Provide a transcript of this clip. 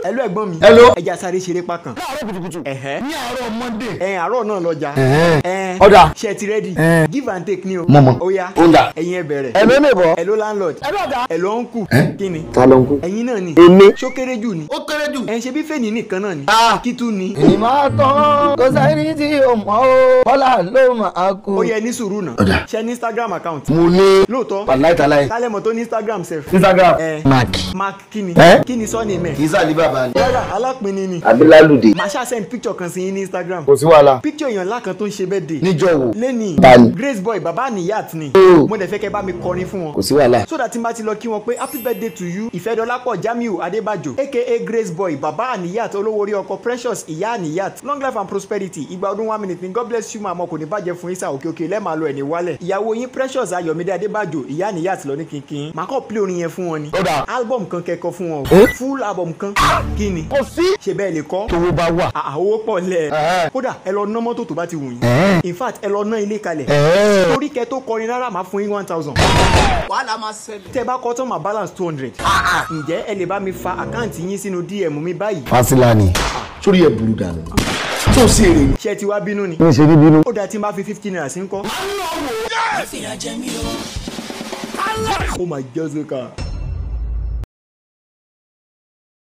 hello ẹ̀gbọ́n mi Hello. ẹja sáré ṣeré pa kan láàárọ̀ kùtùkùtù ẹ̀hẹ́ ní àárọ̀ monday. ẹ̀ àárọ̀ náà lọ́jà Ẹ̀hẹ́. ẹ̀ Ọ̀dà. ṣe ti rẹ́dì Ẹ̀. give and take ni o Mo mọ̀. ó yá Ó ń dà. ẹ̀yin ẹ bẹ̀rẹ̀ Hello neighbor. hello landlord ẹ lọ́ọ̀dà. hello uncle Ẹ̀? kí ni ta ló ń kú. ẹ̀yin náà ni èmi. ṣó kéré jù ni ó kéré jù. ẹ̀ ṣe bí fèèní nìkan náà ni Ah. kí tún ni èmi máa tán kó sẹ́ni tí o mọ̀ ó bọ́lá ló máa kú. ó yẹ ní sùúrù náà Ọ̀dà. ṣe ní instagram account mo ní. lóòótọ́ wàláì tàláì. kálẹ̀ mọ̀ tó ní instagram sef instagram. Ẹ̀. mark. mark kí ni Ẹ̀? kí ni sọ́ọ̀nì mẹ́ kì í sàlí bàbá ni. rárá alápinni ni abilalude. màá ṣáà send picture kan sí yín ní instagram kò sí wàhálà. picture èèyàn ńlá kan tó ń ṣe birthday níjọ́ wo. lẹ́nìí Bani. grace boy baba niyat ni Oh. mo dẹ̀ fẹ́ kẹ́ bá mi kọrin fún wọn kò sí wàhálà. so that tí n bá ti lọ kí wọn pé happy birthday to you ìfẹ́dọ́lápọ̀ jamiu adébájò aka grace boy baba aniyat olówó orí ọkọ precious ìyá aniyat long life and prosperity ìgbà ọdún one minute ni god bless you màmá kò ní bàjẹ́ fún isa òkè òkè lẹ́ẹ̀ma lọ ẹ̀ ní wálẹ̀ ìyàwó yín precious ayọ̀mídé adébájò ìyá aniyat lọ ní kínkín màá kọ́ play orin yẹn fún wọn ni Ó dáa. album kan kẹ́kọ̀ọ́ fún wọn Eh? o full album kan kí ni kò sí. ṣe bẹ́ẹ̀ lè kọ́ tówó bá wà. àwọ̀ pọ̀ lẹ̀ Ẹ̀hẹ́. kódà ẹ lọ ná mọ́tò tó bá ti wù yín Ẹ̀hẹ́. in fact ẹ lọ ná ilé kalẹ̀ ẹ̀ẹ́. torí kẹ tó kọrin rárá máa fún yín one thousand. wàhálà máa ṣẹlẹ̀. tẹ bá kọ tán máa balance two hundred. ǹjẹ́ ẹ lè bá mi fa àkáǹtì yín sínú dm mi báyìí. fasilani. sórí ẹ burú dànù. tó sí èrè ni. ṣé ẹ ti wá bínú ni. mi ṣe ní bínú. ó dáa tí n bá fi fifty naira sí ń kọ́. fìyà jẹ mí o. ó máa jẹ́ sọ́kà.